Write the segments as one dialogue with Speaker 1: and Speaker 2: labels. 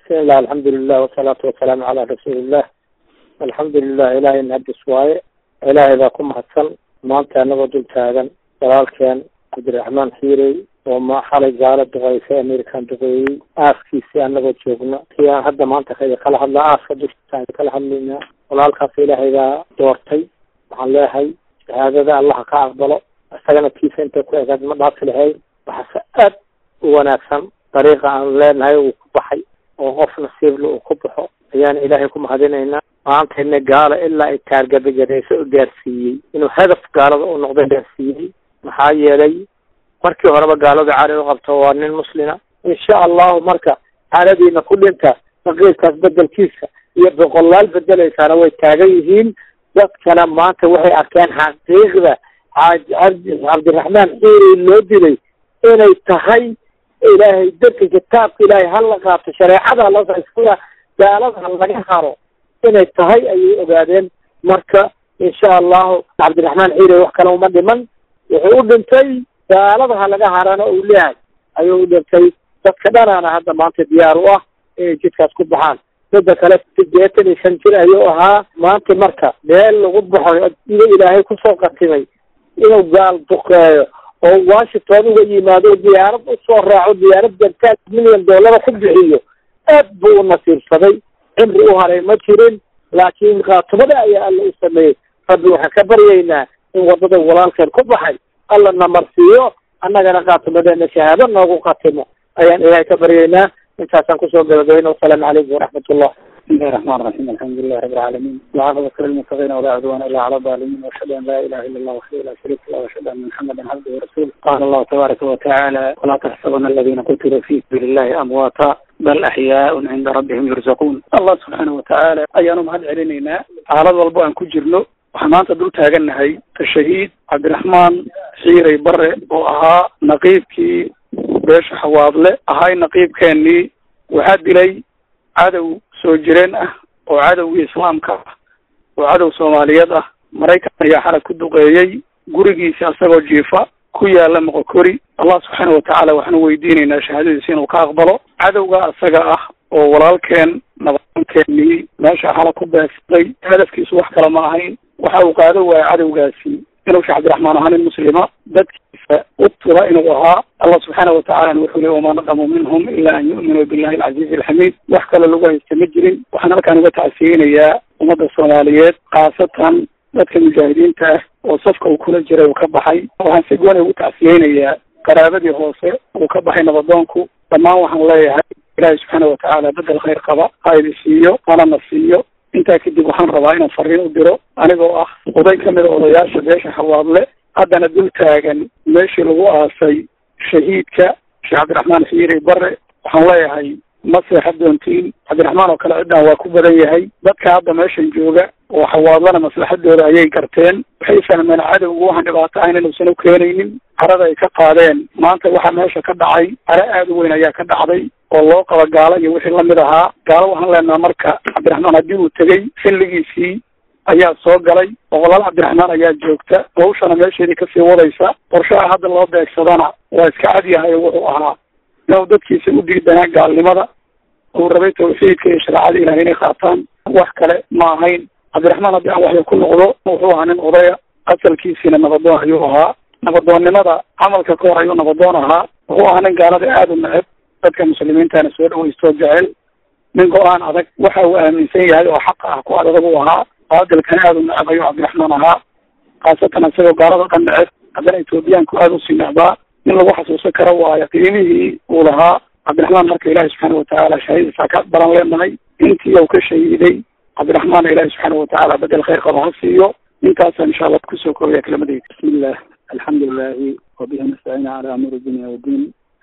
Speaker 1: bismillah alxamdulilah wasalaatu wasalaamu calaa rasuulillah alxamdulilah ilaahay nahadis waaye ilaahay baa ku mahadsan maanta anagoo dul taagan walaalkeen cabdiraxmaan xiirey oo ma xalay gaalo duqeysay american duqeeyey aaskiisii anagoo joogno kii aan hadda maanta ka kala hadla aaska dushiisaan kala hadlaynaa walaalkaas ilaahay baa doortay waxaan leeyahay shahaadada allaha ka aqbalo isagana kiisa intay ku egaad ma dhaafi lahayn waxaase aad u wanaagsan dariiqa aan leenahay uu ku baxay oo qof nasiibla uu ku baxo ayaan ilaahay ku mahadinaynaa maantayna gaalo ilaa ay taargadagareyso u gaarsiiyey inuu hadaf gaalada u noqdo gaarsiiyey maxaa yeelay markii horeba gaalada cali u qabto waa nin muslima insha allahu marka xaaladiina ku dhinta naqiibkaas bedelkiisa iyo boqolaal bedelaysaana way taagan yihiin dadkana maanta waxay arkeen xaqiiqda cabdiraxmaan xiiri loo dilay inay tahay ilaahay dadka kitaabka ilaahay hala qaato shareecada hala gaalada laga haro inay tahay ayay ogaadeen marka insha allahu cabdiraxmaan xiiri wax kale uma dhiman wuxuu u dhintay gaalada ha laga harana uu leeyahay ayuu u dhintay dadka dhanaana hadda maanta diyaar u ah inay jidkaas ku baxaan midda kale sideetan iyo shan jir ayuu ahaa maanta marka meel lagu baxo ida ilaahay kusoo qatimay inuu gaal duqeeyo oo washington uga yimaado diyaarad usoo raaco diyaarad jartaag milyan dollara ku bixiyo aad buu u nasiibsaday cimri u haray ma jirin laakiin qaatumada ayaa alla u sameeyey rabbi waxaan ka baryaynaa in wadada walaalkeen ku baxay alla na marsiiyo annagana qaatumadeena shahaado noogu qatimo ayaan ilaahay ka baryaynaa intaasaan kusoo gabagabayna wasalaamu calaykum waraxmat ullah
Speaker 2: بسم الله الرحمن الرحيم الحمد لله رب العالمين والعاقبة للمتقين ولا عدوان إلا على الظالمين وأشهد أن لا إله إلا الله وحده لا شريك له وأشهد أن محمدا عبده ورسوله قال الله تبارك وتعالى ولا تحسبن الذين قتلوا في سبيل الله أمواتا بل أحياء عند ربهم يرزقون الله سبحانه وتعالى أيانهم هل علينا على والبو أن كجرنو waxaan maanta dul taagannahay shahiid cabdiraxmaan xiirey bare oo ahaa naqiibkii beesha xawaadle ahay naqiibkeenii waxaa dilay cadow soo jireen ah oo cadowgii islaamka ah oo cadow soomaaliyeed ah maraykan ayaa xalag ku duqeeyey gurigiisi asagoo jiifa ku yaala moqokori allah subxaana watacaala waxaanu weydiinaynaa shahaadadiisa inuu ka aqbalo cadowga asaga ah oo walaalkeen nabadkeenii meesha xalag ku beegsaday hadafkiisu wax kale ma ahayn waxa uu qaado waaya cadowgaasi inuu sheekh cabdiraxmaan ahaa nin muslima dadkiisa u tura inuu ahaa allah subxaana watacalana wuxuu leey wamaa naqamu minhum ila an yu'minuu billahi alcaziizi alxamiid wax kale lagu haysta ma jirin waxaan halkaan uga tacsiyeynayaa ummadda soomaaliyeed khaasatan dadka mujaahidiinta ah oo safka uu kula jiray uu ka baxay waxaan si gooni ugu tacsiyeynayaa qaraabadii hoose uu ka baxay nabadoonku dhammaan waxaan leeyahay ilaahay subxaana watacaala bedel khayr qaba ha idi siiyo hanana siiyo intaa kadib waxaan rabaa inaan fariin u diro anigoo ah oday ka mida odayaasha beesha xawaadle haddana dul taagan meeshii lagu aasay shahiidka sheekh cabdiraxmaan xiiri bare waxaan leeyahay ma seexad doontiin cabdiraxmaan oo kale ciddan waa ku badan yahay dadka hadda meeshan jooga oo xawaadlana maslaxadooda ayay garteen waxay fahmeen cadowgu waxaan dhibaato ahayn inuusan u keenaynin carada ay ka qaadeen maanta waxa meesha ka dhacay cara aada u weyn ayaa ka dhacday oo loo qaba gaalo iyo wixii lamid ahaa gaalo waxaan leenaha marka cabdiraxmaan haddii uu tegey xilligiisii ayaa soo galay boqolaal cabdiraxmaan ayaa joogta hawshana meesheedii kasii wadaysa qorshaha hadda loo beegsadana waa iska cad yahay oo wuxuu ahaa inuu dadkiisa u diidanaa gaalnimada uu rabay tawxiidka iyo shareecada ilahay inay qaataan wax kale ma ahayn cabdiraxmaan haddii aan waxya ku noqdo wuxuu ahaa nin odaya asalkiisiina nabadoon ayuu ahaa nabadoonnimada camalka ka hor ayuu nabadoon ahaa wuxuu ahaa nin gaalada aada u neceb dadka muslimiintana soo dhaweystoo jecel nin go-aan adag waxa uu aaminsan yahay oo xaqa ah ku adag uu ahaa baadilkana aada u neceb ayuu cabdiraxmaan ahaa khaasatan isagoo gaalada dhan neceb haddana etoobiyaanku aada usii necbaa in lagu xasuusan karo waayo qiimihii uu lahaa cabdiraxmaan marka ilaahi subxaana watacaala shahaadadiisa ka baran leenahay intii uu ka shahiiday cabdiraxmaanna ilaahi subxaana watacaala bedel khayr qaba ha siiyo intaasa insha allah kusoo koobaya kelimadayda bismillah alxamdu lilahi wabihi nastaciina calaa amuuri dunya wadiin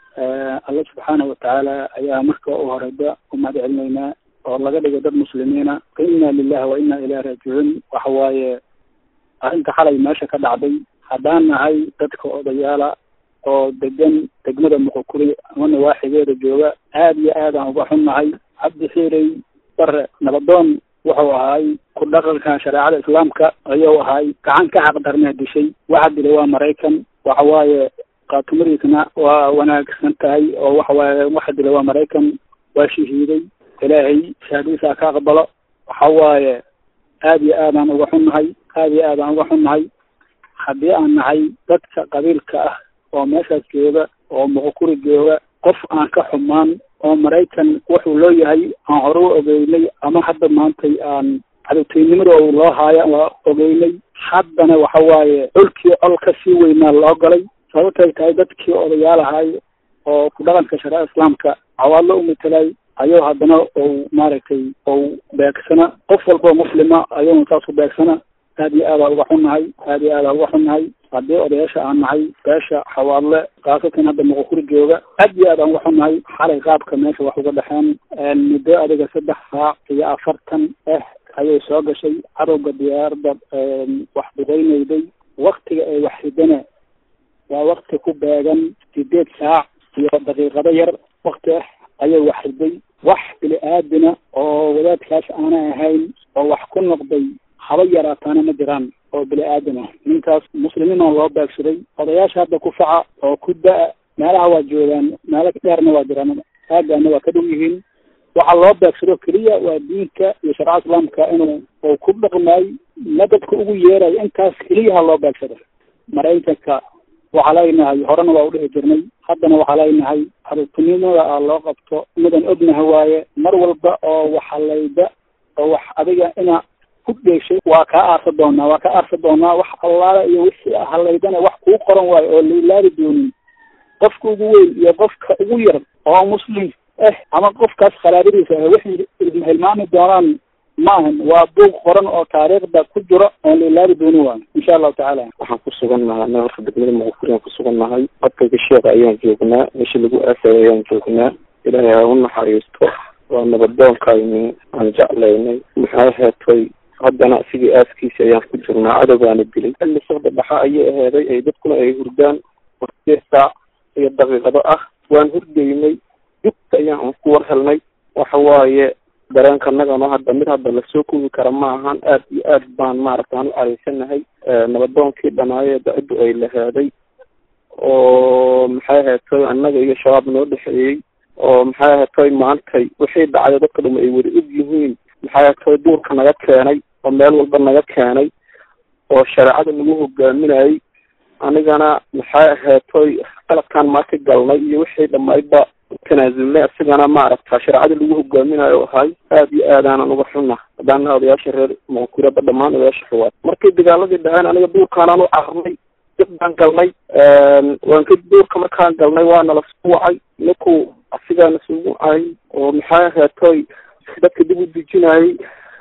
Speaker 2: alla subxaana watacaala ayaa marka u horeyba u mahad celinaynaa oo laga dhigo dad muslimiina inna lilahi wa inna ilahi raajicuun waxa waaye arrinta xalay meesha ka dhacday haddaan nahay dadka odayaala oo degan degmada muqokuri ama nawaaxigeeda jooga aada iyo aad aan uga xunnahay cabdi xiirey bare nabadoon wuxuu ahaay ku dhaqanka shareecada islaamka ayuu ahaay gacan ka xaqdarnaa dishay waxa dilay waa maraykan waxa waaye qaatumadiisna waa wanaagsan tahay oo waxa waaye waxa dilay waa maraykan waa shahiiday ilaahay shahaadadiisa ka aqbalo waxa waaye aada iyo aadaan uga xunnahay aada iyo aadaan uga xunnahay haddii aan nahay dadka qabiilka ah oo meeshaas jooga oo muqukuri jooga qof aan ka xumaan oo maraykan wuxuu loo yahay aan hore u ogeynay ama hadda maantay aan cadowteynimada oo loo haayo waa ogeynay haddana waxa waaye colkii col ka sii weynaa loo galay sababtay tahay dadkii odayaal ahay oo ku dhaqanka shareeca islaamka cawaadlo u matelay ayuu haddana ou maaragtay ou beegsana qof walbao muslima ayuuna saas u beegsana aad iyo aada uga xunnahay aad iyo aada uga xunnahay haddii odayaasha aan nahay beesha xawaadle khaasatan hadda muqukuri jooga aad iyo aad aan uga xunnahay xalay qaabka meesha wax uga dhexeen muddo adiga saddex saac iyo afartan ah ayay soo gashay cadowga diyaaradda wax duqeynayday waktiga ay wax ridana waa wakti ku beegan sideed saac iyo daqiiqado yar wakti ah ayay wax riday wax bili aadina oo wadaadkaas aanay ahayn oo wax ku noqday haba yaraataana ma jiraan oo bili aadam ah ninkaas muslimiina loo beegsaday odayaasha hadda ku faca oo ku da- meelaha waa joogaan meelo dheerna waa jiraan aagaana waa ka dhow yihiin waxaa loo beegsado keliya waa diinka iyo sharca islaamka inuu uu ku dhaqmay ma dadka ugu yeerayo intaas keliyaha loo beegsado maraykanka waxaa leenahay horena waa udhihi jirnay haddana waxaa leenahay cadowtinimada a loo qabto midan ognaha waaye mar walba oo waxalayda oo wax adiga ina ku dheeshay waa kaa aarsa doonaa waa kaa aarsa doonaa wax allaala iyo wixii halaydana wax kuu qoran waayo oo lailaari doonin qofka ugu weyn iyo qofka ugu yar oo muslim eh ama qofkaas khalaadadiisa ah waxay hilmaami doonaan maahan waa buug qoran oo taariikhda ku jiro oon lailaari doonin waayo insha allahu tacaala
Speaker 1: waxaan ku sugan nahay anaga horta degmada muqufuriaan ku sugan nahay codkayga sheekha ayaan joognaa meeshii lagu aasay ayaan joognaa ilaahay ha u naxariisto waa nabadoonkayni aan jeclaynay maxay heetay haddana sidii aaskiisi ayaan ku jirnaa cadowgaana dilay xilli socda dhaxa ayay aheeday ay dadkuna ay hurdaan warsideed saac iyo daqiiqado ah waan hurdaynay dugta ayaan ku war helnay waxa waaye dareenka nagano hadda mid hadda lasoo koobi kara ma ahan aad iyo aad baan maaragta aan u caraysanahay nabadoonkii dhanaaye da-addu ay laheeday oo maxay aheetay annaga iyo shabaab noo dhexeeyey oo maxay aheetay maantay wixii dhacday dadka dhuma ay wada og yihiin maxay aheetay duurka naga keenay oo meel walba naga keenay oo shareecada lagu hogaaminayay anigana maxay aheetoy qaladkaan maanta galnay iyo wixii dhamayba tanaasulnay isigana maaragta shareecada lagu hogaaminayo ahay aad iyo aadaanan uga xunna haddaana odayaasha reer muquraba dhammaan odayaasha xuwaad markii dagaaladii dhaceen aniga duurkaanaan u carnay dib baan galnay waan ka duurka markaan galnay waana lasku wacay ninku asigaana sugu ahay oo maxay aheetoy dadka dib u dejinayay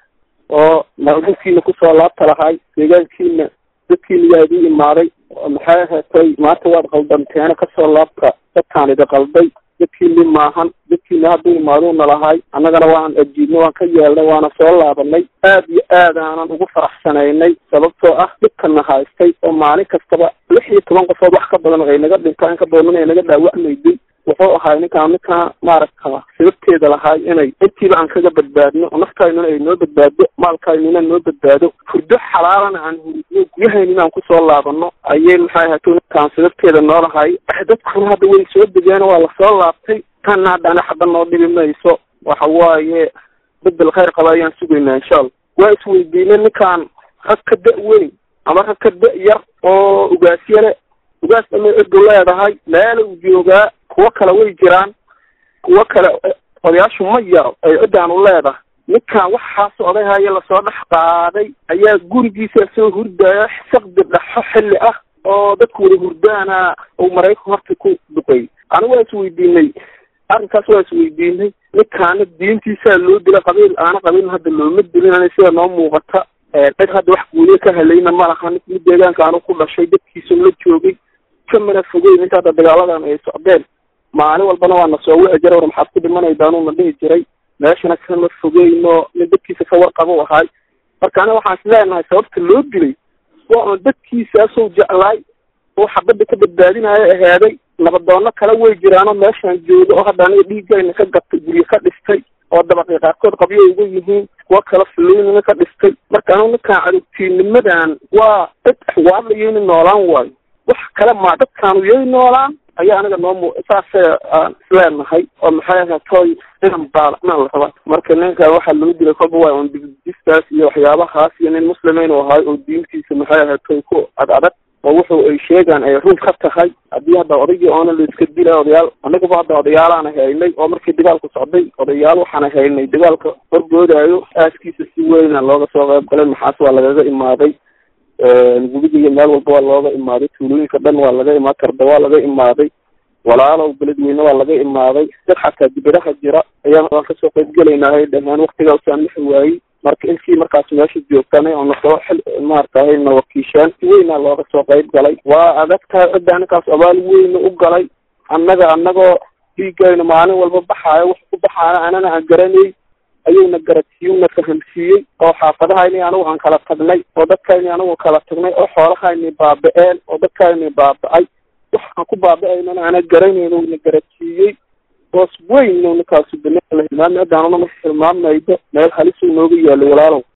Speaker 1: oo maalmulkiina kusoo laabta lahay deegaankiina dadkiina yaa idin imaaday maxay aheetay maanta waad qaldanteena kasoo laabta dadkaan idi qalday dadkiini maahan dadkiina hadduu imaaduuna lahay annagana waan ajiibnay waan ka yeelnay waana soo laabanay aad iyo aad aanan ugu faraxsanaynay sababtoo ah dhibkana haystay oo maalin kastaba lix iyo toban qofood wax ka badan ay naga dhintaan ka badan ay naga dhaawacmayday wuxuu ahay ninkaan ninkaa maaragta sababteeda lahay inay intiiba aan kaga badbaadno oo naftaynuna ay noo badbaado maalkaynuna noo badbaado hurdo xalaalana aan hurudno guryahaynina aan kusoo laabano ayay maxay ahato ninkaan sababteeda noo lahay dadkuna hadda way soo degeen waa lasoo laabtay tanna haddana xaba noo dhibi mayso waxa waaye bedel khayr qaba ayaan sugaynaa insha allah waa isweydiinay ninkaan rag ka da- weyn ama rag ka da- yar oo ugaasyale ugaas dhamay erdu leedahay meela uu joogaa kuwo kale way jiraan kuwo kale odayaashu ma yaro ay ciddaan u leedahay ninkaan waxaas odayhaya lasoo dhex qaaday ayaa gurigiisa soo hurdaya saqdi dhaxo xilli ah oo dadku wada hurdaana uu maraykan horta ku duqeeyey anigu waa isweydiinay arrinkaas waa isweydiinay ninkaana diintiisaa loo dila qabiil aana qabiilna hadda looma dilin sida noo muuqata cid hadda wax guuliye ka helayna ma laha mid deegaanka anu ku dhashay dadkiisa la joogay kamana fogeyn inta hadda dagaaladan ay socdeen maalin walbana waa na soo wici jira war maxaad ku dhimanaydaanuu na dhihi jiray meeshana kama fogeyno nin dadkiisa ka warqabo ahay marka aniga waxaan is leenahay sababta loo dilay waa un dadkiisaasuu jeclaay oo xabadda ka badbaadinayo ahaaday nabadoono kale way jiraanoo meeshaan jooga oo hadda aniga dhiigayna ka gatay guryo ka dhistay oo dabaqii qaarkood qabyo uga yihiin kuwo kale fuloynina ka dhistay marka anigu ninkaan cadugtiinimadan waa dad axwaadlayo ina noolaan waayo
Speaker 3: wax kale ma dadkaanu yay noolaan ayaa aniga noo saase aan isleenahay oo maxay ahatoy inan baalacnaan la rabaa marka ninka waxaa loo dilay kolba waa un digdistaas iyo waxyaabahaas iyo nin muslimeyn u ahay oo diintiisa maxay ahatoy ku ad adag oo wuxuu ay sheegaan ay run ka tahay haddii hadda odaygii oona la iska dilay odayaal anagaba hadda odayaalaana haynay oo markii dagaalku socday odayaal waxaana haynay dagaalka horgoodaayo aaskiisa si weyna looga soo qayb galay maxaas waa lagaga imaaday gubiga iyo meel walba waa looga imaaday tuulooyinka dhan waa laga imaad karda waa laga imaaday walaalow beledweyne waa laga imaaday dad xataa dibadaha jira ayaan waan kasoo qayb gelaynahay dhamaan waktigaasaan lixi waayey marka intii markaas meesha joogtanay oo nasoo xil maaratahay na wakiishaan si weynaa looga soo qayb galay waa adagtahay cidda ninkaas abaal weyna u galay annaga annagoo dhiigayna maalin walba baxaayo wax ku baxaana anana aan garanay ayuuna garadsiiyuna fahamsiiyey oo xaafadahayni anigu aan kala tagnay oo dadkayni anigu kala tagnay oo xoolahayni baaba-een oo dadkayni baaba-ay wax aan ku baaba-aynana ana garanayno na garadsiiyey boos weyn ninkaasu bana la hilmaamay haddaanuna ma hilmaamaydo meel halisuu nooga yaalo walaalow